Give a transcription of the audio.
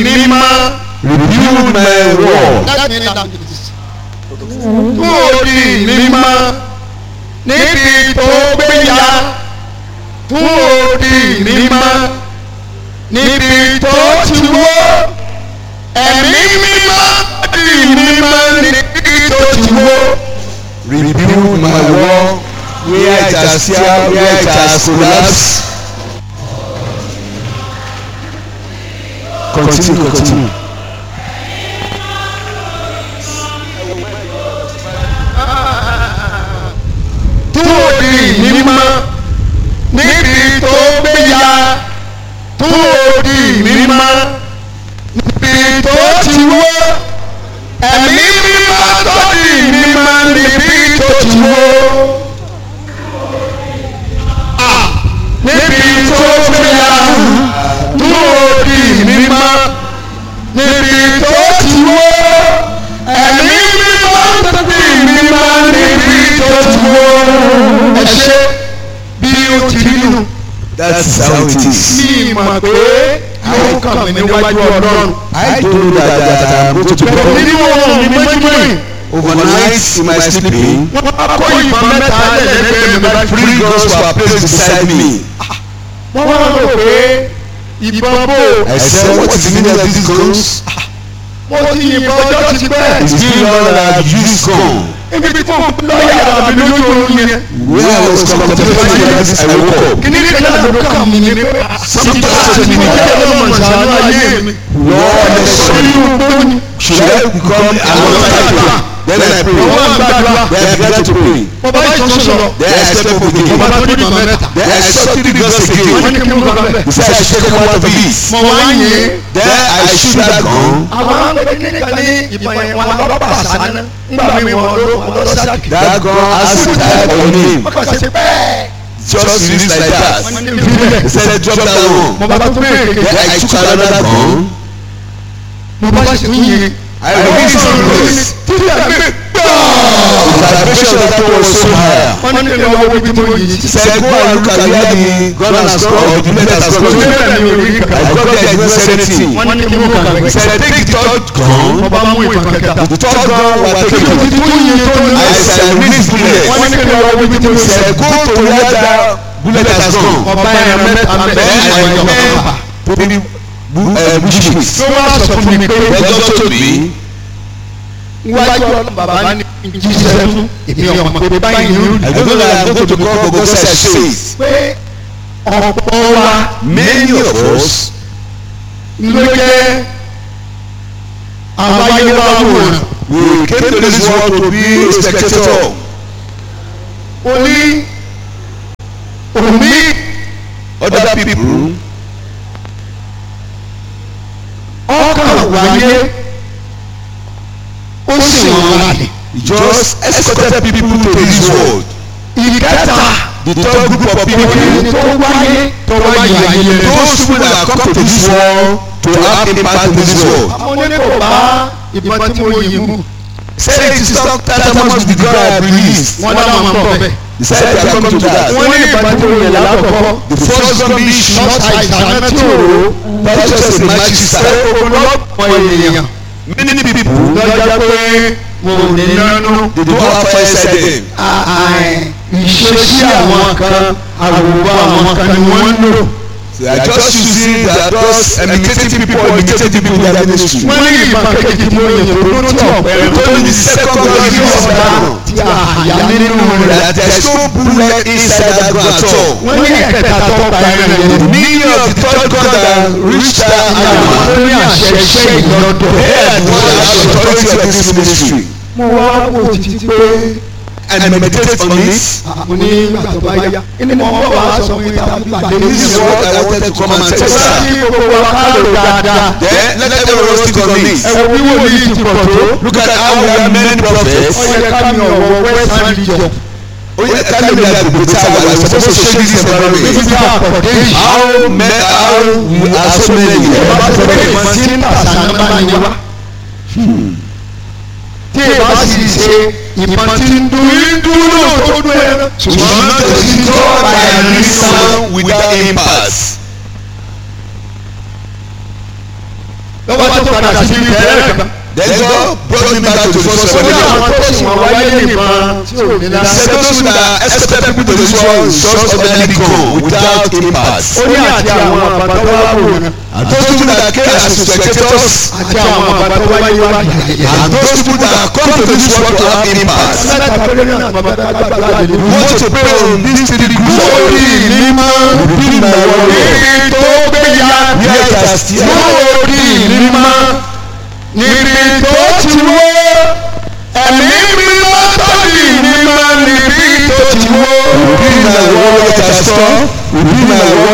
mímọ́. rebuild my wall. Let me learn this. Tún odi mímọ́ níbi tó gbéya. Tún odi mímọ́ níbi tó ti wó. Ẹ̀mí mímọ́ di mímọ́ níbi tó ti wó. rebuild my wall where it has tear where it has collapsed. continue continue. Tún odi mímọ́ níbi tó gbéya. Tún odi mímọ́ níbi tó ti wó. Ẹ̀mí mímọ́ tó di mímọ́ níbi tó ti wó. Ah, Níbi tó gbéya. Tún odi mímọ́ níbi tó ti wó. Ẹ̀mí mímọ́ tó di mímọ́ níbi tó ti wó. Ẹ ṣe bí ó ti rí nù that is how it is. mi mọ̀ pé yóò kàn mí níwájú ọlọ́run. I don't know that that I am going to Bẹ̀rẹ̀ become nínú ọ̀run mi mọ́júmọ́ yìí. overnight in my sleeping. Wọ́n á kó ìbọn mẹ́ta lẹ́lẹ́gbẹ̀ẹ́ mi bá Three guns were placed beside me. Wọ́n wá rò pé ìbọn bò. I said what is the meaning of these guns? Mo ti yìnbọn ọjọ́ ti pẹ́. It's been long that I have used gun. Ibi tí mo lọ́ọ̀yà mi lójú oorun yẹn. When I was contemplating like this, I woke up. Kìnní kan náà ló kàn mí ní pé Something touched me. Ọjọ́ ló mọ̀ sànú ayé mi. Lord, Orí igbó ni. should I become an altar? Then I pray. Wọ́n á gbàdúrà. Then I began to pray. Bàbá ìtàn sọ̀rọ̀. Then I stepped up again. Bàbá tó ní ìbọn mẹ́ta. Then I saw three guns Wọ́n ní again. kí n kọ́ bẹ́ẹ̀. He said I should come out of it. Mo wá yìn. Then I shoot that gun. àwọn akẹ́kẹ́ ní ìbọn yẹn wọn lọ́ba sànán ńgbà mi wọn ló wọn lọ sáàkì. That gun has a type of name. wọ́n kàn sí pẹ́ẹ́. Just released like that. wọ́n ní ìbílẹ̀. He said drop that one. mo bá tó bẹ́ẹ̀ Then kékeré. I took another gun. mo bá sì tún yin. I released the bullets. títí àgbẹ̀ The vibration of that one was so high. wọ́n ní kí n lọ wo ibi tí mo yìn He sí. said go and look at where the gun has gone or the bullet has gone. ìbílẹ̀ mi ò rí I kankan. got there I didn't say anything. wọ́n ní kí n mú kankan. He said take the third gun. mo bá mú ìbọn kẹta. The third gun was títí taken. tún yin tó ní. I said I released bullet. wọ́n ní kí n lọ wo ibi tí mo He yìn sí. said go to where that bullet has gone. ọba ẹran mẹ́ta Then mẹ́ta I ìjọba went bàbà. to the bu- uh, bush meat. ló wá sọ fún mi pé. Then God told me wájú ọlọ́run bàbá ní jíṣẹ́ fún èmi ọmọ pé báyìí ní I don't know that I'm going to come but God said say it. pé ọ̀pọ̀ wa Many of us ló jẹ́ àwọn ayé wa wòrán we came to this world to be a spectator. oní omi Other people ọkàn wáyé ó sì wọ́n rálẹ̀. just escorted people to this world. ìkẹta The third group of òní people, tó wáyé tó wáyé ayé rẹ̀. those people that come to this world to have impact in this world. àwọn oníkò bá ìbọn tí mo yìn mú Say it is not tantamount to the God I released. wọ́n dáwọn máa ń bọ̀ bẹ́ẹ̀. He said they are coming to that. wọ́n ní ìbọn tí mo yìn lákọ̀ọ́kọ́. The first gun being shot lọ́ta ìsáná tí ò rò ó. not just a magic star. ọ̀pọ̀ ènìyàn Many people lọ́jọ́ pé mo ní nánú. they don't have fire inside them. ìṣesí àwọn kan àwòrán àwọn kan ni wọ́n ń lò. They are just using they are just imitating people or imitating people in their ministry. wọ́n ní ìbọn kejì tí mo yìn tó ló tí ọ̀pẹ They tó told ní me the second gun ọ̀dà is not tí a yà nínú rẹ̀. that there is no bullet inside that gun at all. wọ́n ní ẹ̀kẹta tó pa ẹran The yẹn. meaning of the third gun that reached that àwọn animal. tó ní àṣẹ iṣẹ́ ìlọ́dọ̀. They are the one that have authority of this ministry. mo wá wò títí pé And meditate on it. mo ní ìgbà tó bá yá. inú mo bọ̀ wá sọ fún ìta pàdé ní This is ìṣòro. what I wanted to come and tell Wọ́n you. ní gbogbo wa ká lò dáadáa. Then let everyone stick on ẹ this. wo bí wòlíì ti pọ̀ tó. Look at how we have many prophets. ó yẹ ká mi ọ̀wọ́ western region. Oh yeah, tell me that the Bible we are supposed to share this níbi environment. tí a pọ̀ dé yìí. How many how we are so many. ìbá tó pé ìmọ̀ tí ń tàṣà ń bá ní wá. tí ìbá sì ṣe ìmọ̀ tí ń dún ń dún náà tó dún ẹran. Ṣùgbọ́n not to score by a reason without impact. lọ́wọ́ padà sí ibi tẹ́lẹ̀ kan. Then God brought me back to the first Ó ní àwọn revelation. tó sì wọ́n wáyé nìkan tí ò ní He lásán. said those who that expected people to this world is just ordinary gone without impact. Ó ní àti àwọn àbàtà wá wò ní. And those people that came as spectators Àti àwọn àbàtà wáyé wá yàyà. and those people that come to this world to have impact. Mẹ́ta péré náà àbàtà gbàgbà lè We want to pray on these three groups of Lórí people. mímọ́ Repeat my word. níbi tó gbé ya Where it has still lórí mímọ́ níbi tó ti wó ẹ̀mí mímọ́ tó di mímọ́ níbi tó ti wó. Repeat my word. Where it has come. Repeat my word.